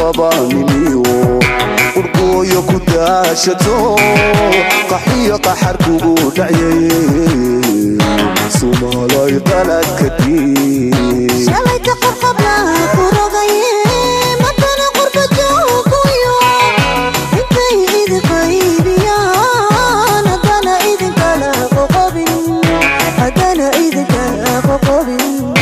qabaanimiyo qurqooyo ku daashato qaxiyo qaxar kugu dhacyay sumaalay qaladkadii shalayta qarqablaha ku rogaye matana qurba jooguyo intay idin qaybiyaan haddana idinkala qoqobin haddana idinkala qoqobin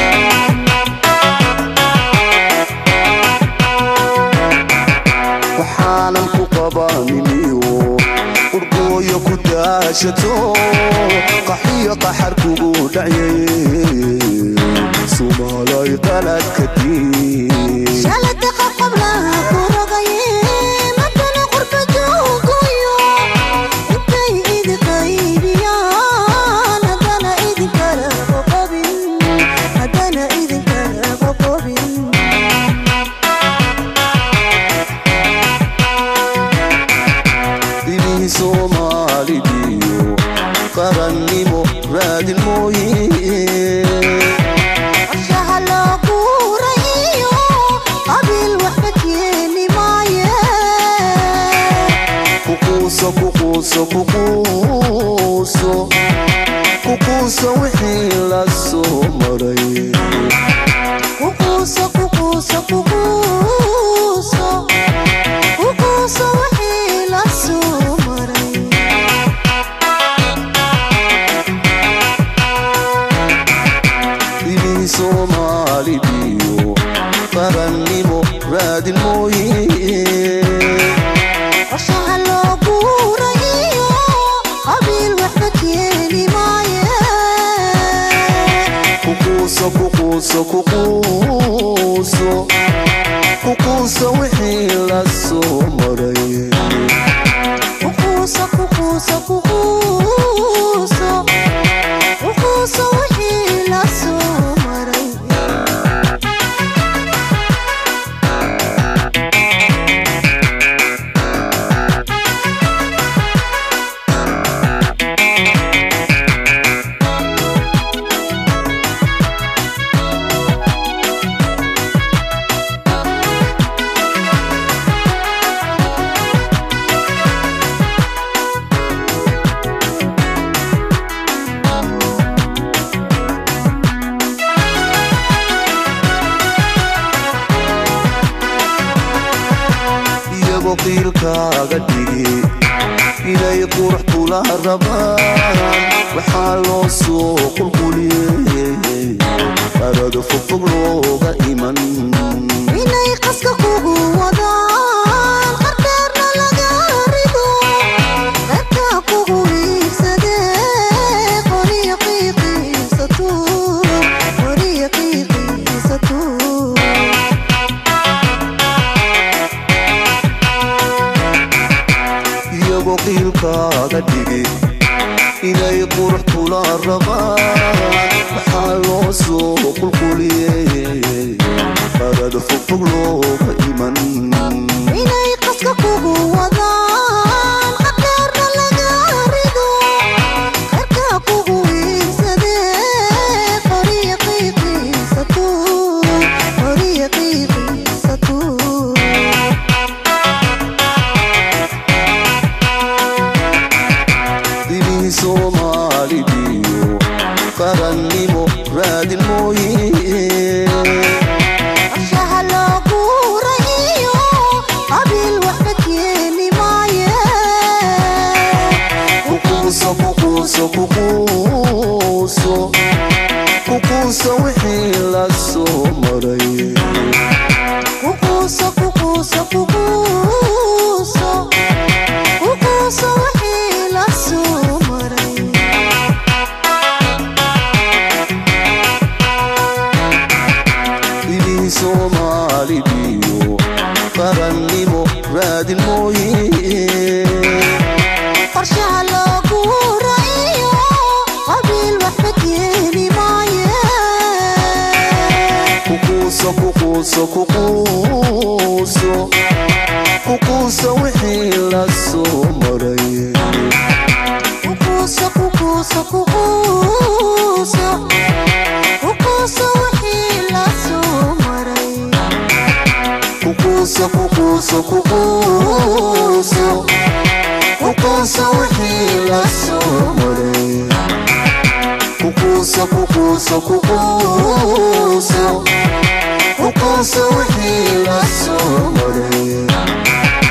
waxaanan ku qabaanimiyo qurqooyo ku daashato qaxiyo qaxar kugu dhacyay sumaalay qaladkadii shalayta qarqablaha ku rogaye matana qurba jooguyo intay idin qaybiyaan haddana idinkala qoqobin haddana idinkala qoqobin dhibihii soomaalidiyo qarannimo raadin mooye qorshaha loo guuray iyo qabiil waxba keeni maaye kuquuso kuquuso kuquuso kuquuso wixii la soo maray kuquuso kuquuso kuquuso kuquuso wixii la soo maray dhibihii soomaalidiyo qarannimo raadin mooye qorshaha loo guuray iyo qabiil waxba keeni maaye kuquuso kuquuso kuquuso kuquuso wixii la soo maray kuquuso kuquuso kuquuso kuquuso wixii la soo maray iyagoo qiilkaaga dhigi inay qurux kula rabaan waxaa loo soo qulquliyey qarada fogfog looga iman inay qaska kugu wadaan qardeerna laga rido dadka kugu iibsadee qoriya qiiqiisatu qoriya qiiqiisatu iyagoo qiilkaaga dhigi inay qurux kula rabaan waxaa loo soo qulquliyey qarada fogfog looga iman inay qaska kugu wadaan qardeerna laga rido dadka kugu iibsadee qoriya qiiqiisatu qoriya qiiqiisatu dhibihii soomaalidiyo qarannimo raadin mooye qorshaha loo guuray iyo qabiil waxba keeni maaye kuquuso kuquuso kuquuso kuquuso wixii la soo maray kuquuso kuquuso kuquuso kuquuso wixii la soo maray dhibihii soomaalidiyo qarannimo raadin mooye qorshaha loo guuray iyo qabiil waxba keeni maaye kuquuso kuquuso kuquuso kuquuso wixii la soo maray kuquuso kuquuso kuquuso kuquuso wixii la soo maray kuquuso kuquuso kuquuso wixii la soo maray kuquuso kuquuso kuquuso kuquuso wixii la soo maray